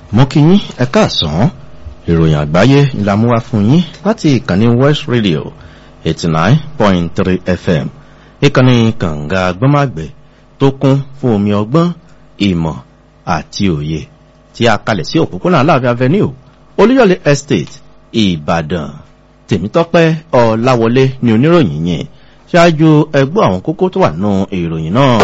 mo kí yín ẹ káàsán ìròyìn àgbáyé la mú wá fún yín láti ìkànnì west radio eighty nine point three fm ìkànnì kànga gbọ́màgbẹ́ tó kún fún omi ọgbọ́n ìmọ̀ àti òye tí a kalẹ̀ sí òpópónà aláàfin avenue olúyọ̀lé estate ìbàdàn tèmítọ́pẹ́ ọ̀làwọlé ni oníròyìn yẹn ṣáájú ẹgbọ́ àwọn kókó tó wà nù ìròyìn náà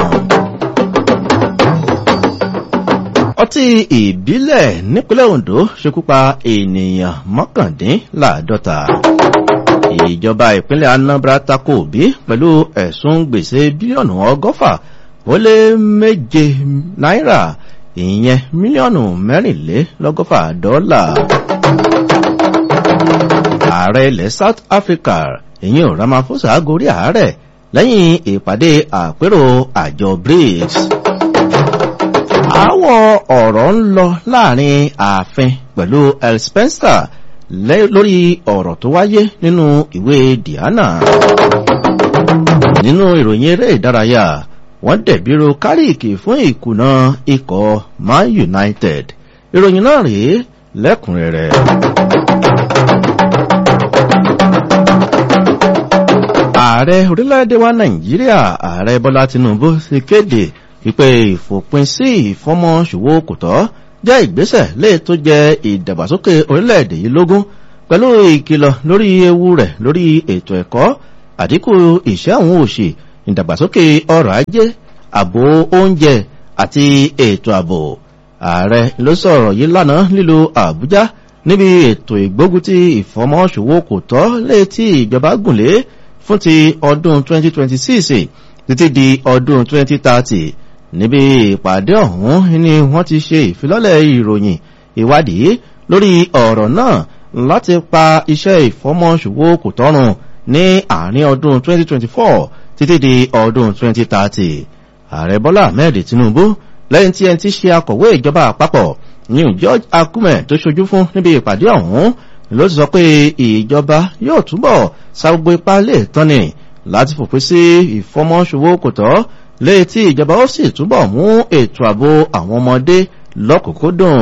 ọtí ìbílẹ̀ nípínlẹ̀ ondo ṣekúpa ènìyàn mọ́kàndínláàdọ́ta ìjọba ìpínlẹ̀ anambra tako òbí pẹ̀lú ẹ̀sùn gbèsè bílíọ̀nù ọgọ́fà ó lé méje náírà ìyẹn mílíọ̀nù mẹ́rìnlélọ́gọ́fà dọ́là ààrẹ ilẹ̀ south africa ìyẹn ò ramaphosa gorí ààrẹ lẹ́yìn ìpàdé àpérò àjọ brics àwọ̀ ọ̀rọ̀ ń lọ láàrin ààfin pẹ̀lú el spencer lórí ọ̀rọ̀ tó wáyé nínú ìwé diana nínú ìròyìn eré ìdárayá wọ́n dẹ̀bírò kárìkì fún ìkùnà ikọ̀ man united ìròyìn náà rèé lẹ́kùnrẹ́rẹ́. ààrẹ orílẹ̀-èdè wa nàìjíríà ààrẹ bọ́lá tinubu ti kéde wípé ìfòpin sí ìfọ́mọ́ ṣòwò kò tọ́ jẹ́ ìgbésẹ̀ lè tó jẹ ìdàgbàsókè orílẹ̀-èdè yìí lógún pẹ̀lú ìkìlọ̀ lórí ewu rẹ̀ lórí ètò ẹ̀kọ́ àdínkù ìṣẹ́ àwọn òṣì ìdàgbàsókè ọrọ̀ ajé ààbò oúnjẹ àti ètò ààbò ààrẹ ló sọ̀rọ̀ yìí lánàá lílo àbújá níbi ètò ìgbógunti ìfọ́mọ́ ṣòwò kò tọ́ lè tí ìjọba gùnlé fún ti ọdún 2026 títí di ọdún 2030 níbi ìpàdé ọ̀hún ni wọ́n ti ṣe ìfilọ́lẹ̀ ìròyìn ìwádìí lórí ọ̀rọ̀ náà láti pa iṣẹ́ ìfọ́mọ́ṣòwò kò tọ́rùn ní àárín ọdún 2024 títí di ọdún 2030 ààrẹ bọ́lá ahmed tinubu lẹ́yìn tí ẹni tí ṣe akọ̀wé ìjọba àpapọ̀ new george akume tó ṣojú fún níbi ìpàdé ọ̀hún ló ti sọ pé ìjọba yóò túbọ̀ sa gbogbo ipá lè tọ́ni láti fòpin sí ìfọmọ́ṣòwò kò tọ́ léyìí tí ìjọba ó sì túbọ̀ mú ètò ààbò àwọn ọmọdé lọ́kùnkúndùn.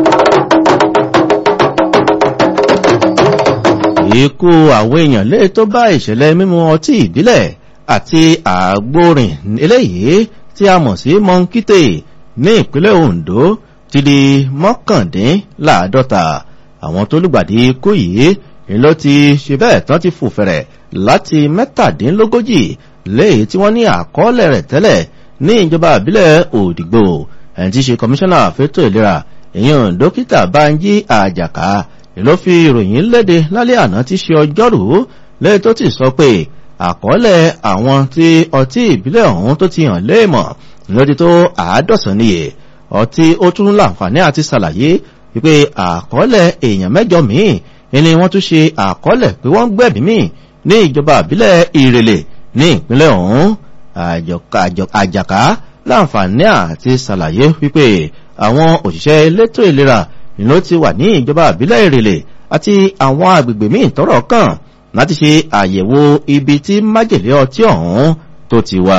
ikú àwọn èèyàn léyìí tó bá ìṣẹ̀lẹ̀ mímu ọtí ìbílẹ̀ àti àgbórin eléyìí tí a mọ̀ sí mọ́ńkítè ní ìpínlẹ̀ ondo ti di mọ́kàndínláàdọ́ta àwọn tó lùgbàdì ikú yìí ni ló ti ṣe bẹ́ẹ̀ tán ti fò fẹ̀rẹ̀ láti mẹ́tàdínlógójì léyìí tí wọ́n ní àkọọ́lẹ̀ rẹ̀ tẹ́lẹ̀ ní ìjọba àbílẹ̀ òdìgbò ẹni tí ṣe kọmíṣánná fétò ìlera èèyàn dókítà banjí àjàká ló fi ìròyìn léde lálẹ́ àná tí ṣe ọjọ́rú lẹ́yìn tó ti sọ pé àkọọ́lẹ̀ àwọn tí ọtí ìbílẹ̀ ọ̀hún tó ti hàn léèmọ̀ lódi tó àádọ́sán níye ọtí ó tún láǹfààní àti ṣàlàyé wípé àkọọ́lẹ̀ èèyàn mẹ́jọ míì ni wọ́n tún ṣe àkọọ́lẹ̀ pé wọ́n gbẹ̀bí míì ní ìjọba àbílẹ̀ ìrèlè ní ìpínlẹ̀ ọ̀hún àjàká láǹfààní àti ṣàlàyé wípé àwọn òṣìṣẹ́ elétò ìlera ló ti wà ní ìjọba àbílẹ̀ ìrèlè àti àwọn agbègbè míì tọrọ kàn láti ṣe àyẹ̀wò ibi tí májèlé ọtí ọ̀hún tó ti wà.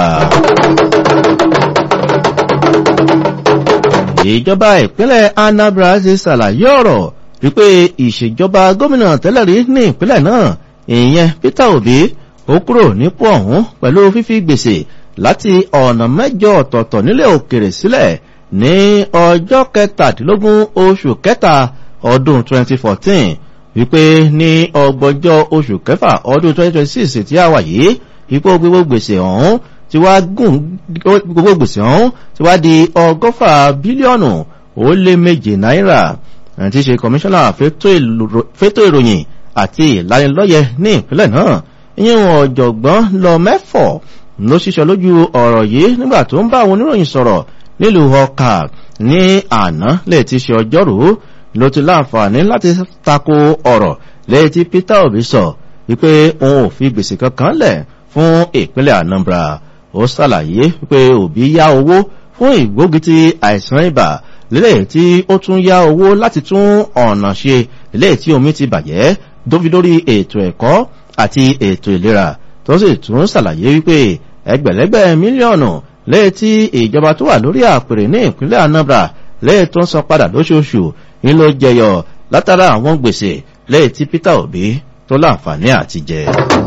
ìjọba ìpínlẹ̀ anambra ti ṣàlàyé ọ̀rọ̀ wípé ìṣèjọba gómìnà tẹ́lẹ̀ rí ní ìpínlẹ̀ náà ìyẹn peter obi ó kúrò nípò ọ̀hún pẹ̀lú fífi gbèsè láti ọ̀nà mẹ́jọ ọ̀tọ̀ọ̀tọ̀ nílẹ̀ òkèrè sílẹ̀ ní ọjọ́ kẹtàdínlógún oṣù kẹta ọdún 2014 wípé ní ọgbọ̀njọ́ oṣù kẹfà ọdún 2026 tí a wà yìí ipò gbogbo gbèsè ọ̀hún ti wá gùn gbogbo gbèsè ọ̀hún ti wá di ọgọ́fà bílíọ̀nù ó lé méje náírà àti ṣe kọmíṣánná fétò ìròyìn àti ìlanilọ́yẹ ní ìpínlẹ̀ náà ìyẹn ọ̀jọ̀gbọ́n lọ mẹ́fọ̀ ló ṣiṣẹ́ lójú ọ̀rọ̀ yìí nígbà tó ń bá àwọn oníròyìn sọ̀rọ̀ nílùú ọkà ní àná lè ti ṣe ọjọ́rú ló ti láǹfààní láti tako ọ̀rọ̀ lẹ́yìn tí peter obi sọ wípé òun ò fi gbèsè kankan lẹ̀ fún ìpínlẹ̀ anambra ó ṣàlàyé wípé òbí yá owó fún ìgbógunti àìsàn ibà lélẹ̀ tí ó tún yá owó láti tún ọ̀nà ṣe lélẹ̀ tí omi ti bàjẹ́ tó fi lórí ètò ẹ̀kọ́ àti ètò ìlera tó sì tún ṣàlàyé wípé ẹgbẹ̀lẹ́gbẹ̀ mílíọ̀nù lẹ́yìn tí ìjọba tó wà lórí àpèrè ní ìpínlẹ̀ anambra lẹ́yìn tó ń san padà lóṣooṣù ní ló jẹyọ látara àwọn gbèsè lẹ́yìn tí peter obi tó láǹfààní àti jẹ.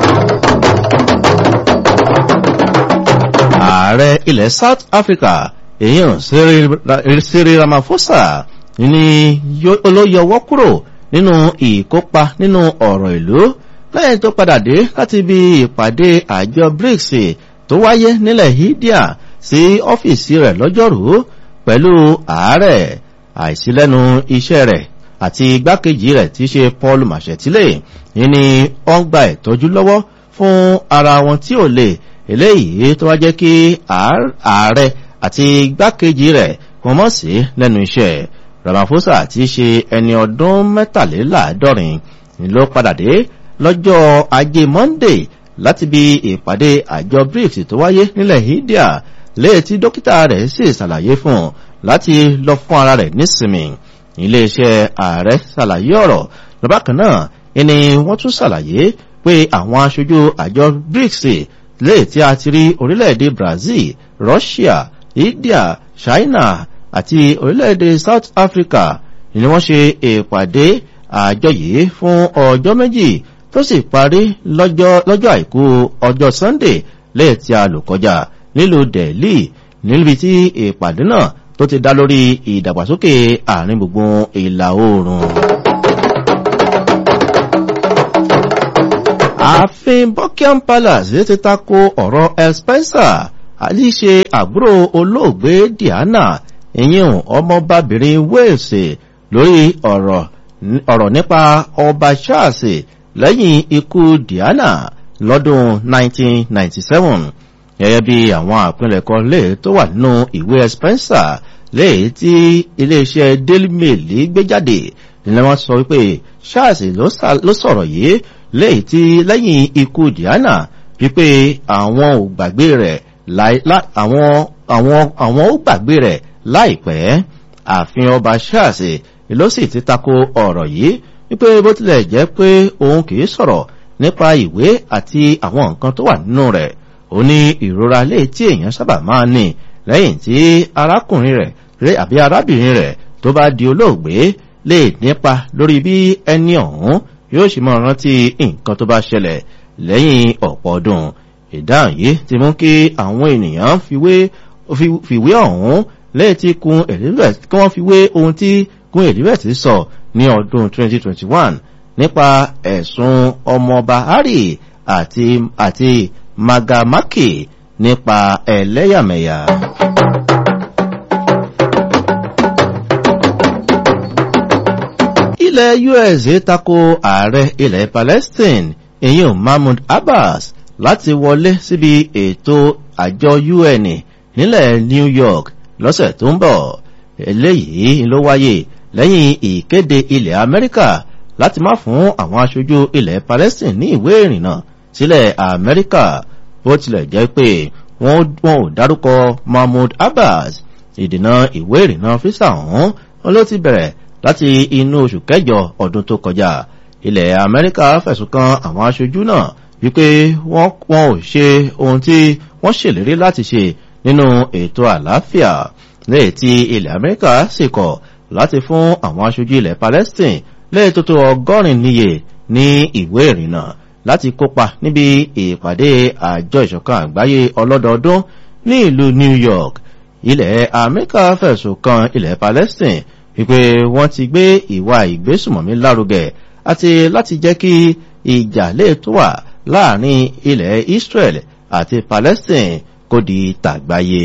ààrẹ ilẹ̀ south africa èèyàn Cyril Ramaphosa ní olóyọwọ́ kúrò nínú ìkópa nínú ọ̀rọ̀ ìlú lẹ́yìn tó padà dé láti ibi ìpàdé àjọ BRICS tó wáyé nílẹ̀ India sí ọ́fíìsì rẹ̀ lọ́jọ́rùú pẹ̀lú ààrẹ àìsílẹ́nu iṣẹ́ rẹ̀ àti igbákejì rẹ̀ tí í ṣe Paul Mashetile ní wọ́n gba ìtọ́jú lọ́wọ́ fún ara wọn tí ò lè eléyìí tó wá jẹ́ kí ààrẹ àti igbákejì rẹ̀ wọ́n mọ̀ sí lẹ́nu iṣẹ́ Ramaphosa tí í ṣe ẹni ọdún mẹ́tàléláàádọ́rin ló padà dé lọ́jọ́ ajé Monday láti bí ìpàdé àjọ BRICS tó wáyé nílẹ̀ India léè tí dókítà rẹ̀ sì ṣàlàyé fún un láti lọ fún ara rẹ̀ nísinmi iléeṣẹ́ ààrẹ ṣàlàyé ọ̀rọ̀ lọ́bàkan náà ẹni wọ́n tún ṣàlàyé pé àwọn aṣojú àjọ BRICS léè tí a ti rí orílẹ̀-èdè Brazil Russia India China àti orílẹ̀-èdè South Africa ni wọ́n ṣe ìpàdé àjọ yìí fún ọjọ́ méjì tó sì parí lọ́jọ́ àìkú ọjọ́ Sunday léè tí a lò kọjá nílùú Delhi níbi tí ìpàdé náà tó ti dá lórí ìdàgbàsókè àárín gbùngbùn ìlà oòrùn. ààfin Buckingham Palace ti tako ọ̀rọ̀ El Spencer àlíṣe àbúrò olóògbé Diana ìyẹn ọmọbabìnrin Wales lórí ọ̀rọ̀ nípa ọba Charles lẹ́yìn ikú Diana lọ́dún 1997 gẹ́gẹ́ bí àwọn àpilẹ̀kọ lè tó wà nínú ìwé Spencer lè tí iléeṣẹ́ Daily Mail gbé jáde nílẹ̀ wọ́n sọ wípé Charles ló sọ̀rọ̀ yìí lè tí lẹ́yìn ikú Diana wípé àwọn ò gbàgbé rẹ̀ àwọn ò gbàgbé rẹ̀ láìpẹ́ ààfin ọba Charles ló sì ti tako ọ̀rọ̀ yìí wípé bó tilẹ̀ jẹ́ pé òun kì í sọ̀rọ̀ nípa ìwé àti àwọn nǹkan tó wà nínú rẹ̀ ó ní ìrora lè tí èèyàn sábà máa ní lẹ́yìn tí arákùnrin rẹ̀ àbí arábìnrin rẹ̀ tó bá di olóògbé lè nípa lórí bí ẹni ọ̀hún yóò ṣe máa rántí nǹkan tó bá ṣẹlẹ̀ lẹ́yìn ọ̀pọ̀ ọdún ìdáhùn yìí ti mú kí àwọn ènìyàn fìwé ọ̀hún lẹ́yìn tí kun Elizabeth kí wọ́n fi wé ohun tí kun Elizabeth sọ ní ọdún 2021 nípa ẹ̀sùn ọmọọba Harry àti àti Magamaki nípa ẹlẹ́yàmẹ̀yà. ilẹ̀ US tako ààrẹ ilẹ̀ Palestine ìyẹn Mahmoud Abbas láti wọlé síbi ètò àjọ UN nílẹ̀ New York lọ́sẹ̀ tó ń bọ̀ eléyìí ló wáyé lẹ́yìn ìkéde ilẹ̀ Amẹ́ríkà láti má fún àwọn aṣojú ilẹ̀ Palestine ní ìwé ìrìnnà sílẹ̀ Amẹ́ríkà bó tilẹ̀ jẹ́ pé wọ́n ò dárúkọ Mahmoud Abbas ìdènà ìwé ìrìnnà físà ọ̀hún ló ti bẹ̀rẹ̀ láti inú oṣù kẹjọ ọdún tó kọjá ilẹ̀ Amẹ́ríkà fẹ̀sùn kan àwọn aṣojú náà wípé wọ́n ò ṣe ohun tí wọ́n ṣèlérí láti ṣe nínú ètò àlàáfíà lẹ́yìn tí ilẹ̀ Amẹ́ríkà sì kọ̀ láti fún àwọn aṣojú ilẹ̀ Palestine lẹ́yìn tó tó ọgọ́rin níye ní ìwé ìrìnnà láti kópa níbi ìpàdé àjọ ìṣọ̀kan àgbáyé ọlọ́dọọdún ní ìlú New York ilẹ̀ Amẹ́ríkà fẹ̀sùn kan ilẹ̀ Palestine wípé wọ́n ti gbé ìwà ìgbésùmọ̀mí lárugẹ àti láti jẹ́ kí ìjà lè tó wà láàrin ilẹ̀ Israel àti Palestine kó di tàgbáyé.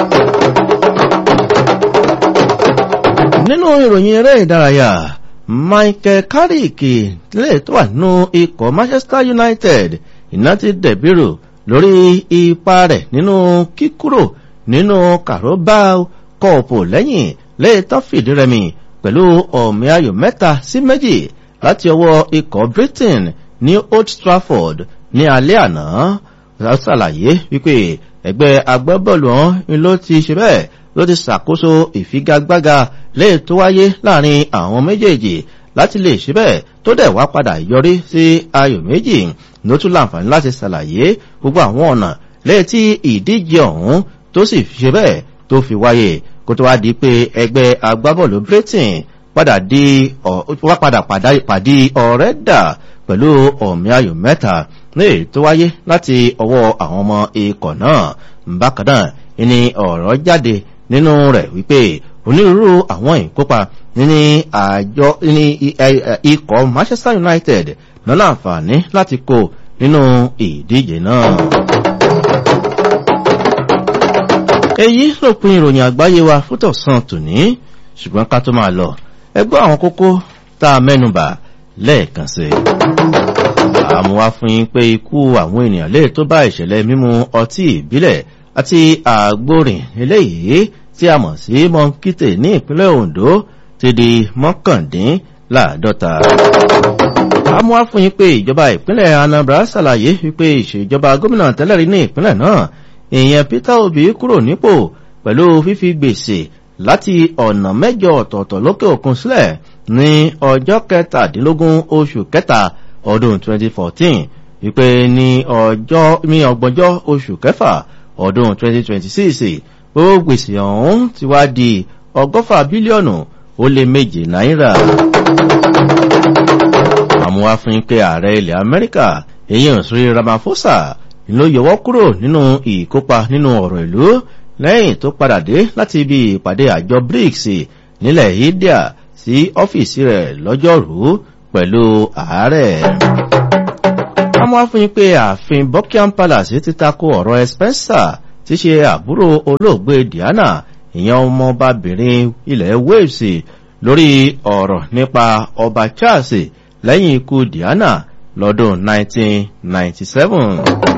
nínú ìròyìn eré ìdárayá Michael Carrick lè tó wà nínú ikọ̀ Manchester United iná ti dẹ̀bírò lórí ipa rẹ̀ nínú kíkúrò nínú Carabao Cup lẹ́yìn lẹ́ẹ̀tọ́ fìdí rẹmi pẹ̀lú ọ̀mí ayò mẹ́ta sí méjì láti ọwọ́ ikọ̀ Britain ní Old Trafford ní alẹ́ àná ṣàlàyé wípé ẹgbẹ́ agbábọ́ọ̀lù ọ̀hún ló ti ṣe bẹ́ẹ̀ ló ti ṣàkóso ìfigagbága lẹ́ẹ̀ tó wáyé láàrin àwọn méjèèjì láti lè ṣe bẹ́ẹ̀ tó dẹ̀ wá padà yọrí sí ayò méjì ló tún láǹfààní láti ṣàlàyé gbogbo àwọn ọ̀nà lẹ́ẹ̀ tí ìdíje ọ̀hún tó sì ṣe bẹ́ẹ̀ tó fi wáyé kó tó wá di pé ẹgbẹ́ agbábọ́ọ̀lù Britain padà di wá padà pàdé ọ̀rẹ́ dà pẹ̀lú ọ̀mí ayò mẹ́ta ní èyí tó wáyé láti ọwọ́ àwọn ọmọ ikọ̀ náà bákan náà ní ọ̀rọ̀ jáde nínú rẹ̀ wípé onírúurú àwọn ìkópa ní àjọ ní ikọ̀ manchester united náà láǹfààní láti kó nínú ìdíje náà. èyí ló pin ìròyìn àgbáyé wa fútọ̀sán tòní ṣùgbọ́n ká tó máa lọ ẹgbọ́ àwọn kókó tá a mẹ́nubà lẹ́ẹ̀kan sí àmúwá fún yín pé ikú àwọn ènìyàn lè tó bá ìṣẹ̀lẹ̀ mímu ọtí ìbílẹ̀ àti àgbórìn eléyìí tí a mọ̀ sí mọ́ńkìtè ní ìpínlẹ̀ ondo ti di mọ́kàndínláàdọ́ta àmúwá fún yín pé ìjọba ìpínlẹ̀ anambra ṣàlàyé wípé ìṣèjọba gómìnà tẹ́lẹ̀rí ní ìpínlẹ̀ náà èèyàn peter obi kúrò nípò pẹ̀lú fífi gbèsè láti ọ̀nà mẹ́jọ ọ̀tọ̀ọ̀tọ̀ lókè òkun sílẹ̀ ní ọjọ́ kẹtàdínlógún oṣù kẹta ọdún 2014 wípé ní ọjọ́ ní ọgbọ̀njọ́ oṣù kẹfà ọdún 2026 gbogbo gbèsè ọ̀hún ti wá di ọgọ́fà bílíọ̀nù ó lé méje náírà àmúwáfin pé ààrẹ ilẹ̀ amẹ́ríkà èyí ò sórí ramaphosa ló yọwọ́ kúrò nínú ìkópa nínú ọ̀rọ̀ ìlú lẹ́yìn tó padà dé láti ibi ìpàdé àjọ brics nílẹ̀ india sí ọ́fíìsì rẹ̀ lọ́jọ́rú pẹ̀lú ààrẹ. àmúwáfin pé ààfin buckingham palace ti tako ọ̀rọ̀ spencer ti ṣe àbúrò olóògbé diana ìyẹn ọmọbabìnrin ilẹ̀ wales lórí ọ̀rọ̀ nípa ọba charles lẹ́yìn ikú diana lọ́dún 1997.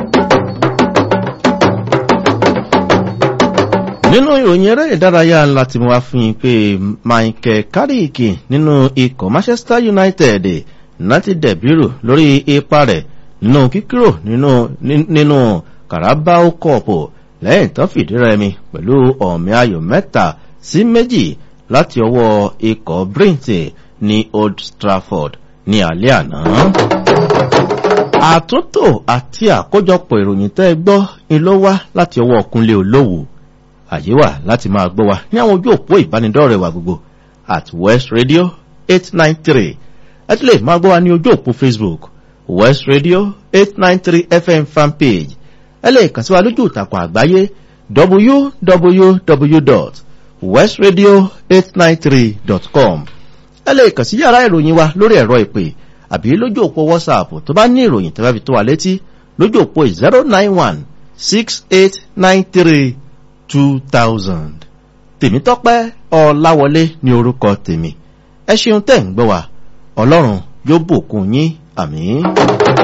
nínú ìròyìn eré ìdárayá ńlá tí mo wá fún yín pé michael carrick nínú ikọ̀ manchester united láti dẹ̀bírù lórí ipa rẹ̀ nínú kíkúrò nínú carabao cup lẹ́yìn tán fìdí rẹmi pẹ̀lú ọ̀mí ayò mẹ́ta sí méjì láti ọwọ́ ikọ̀ brint ní old trafford ní alẹ́ àná. àtúntò àti àkójọpọ̀ ìròyìn tẹ́ gbọ́ ni ló wá láti ọwọ́ ọkùnlé olówó àyè wà láti máa gbọ́ wa ní àwọn ojú òpó ìbánidọ́rẹ̀ wa gbogbo at west radio eight nine three ẹ tún lè máa gbọ́ wa ní ojú òpó facebook west radio eight nine three fm fanpage ẹ lè kàn sí wa lójú ìtàkùn àgbáyé www.westradio893.com ẹ lè kàn sí yàrá ìròyìn wa lórí ẹ̀rọ ìpè àbí lójú òpó whatsapp tó bá ní ìròyìn tẹ́lá fi tó wa létí lójú òpó zero nine one six eight nine three two thousand. tèmítọ́pẹ́ ọ̀làwọlé ní orúkọ tèmi ẹ ṣeun tẹ̀ ń gbọ́ wa ọlọ́run yóò bùkún yín àmì.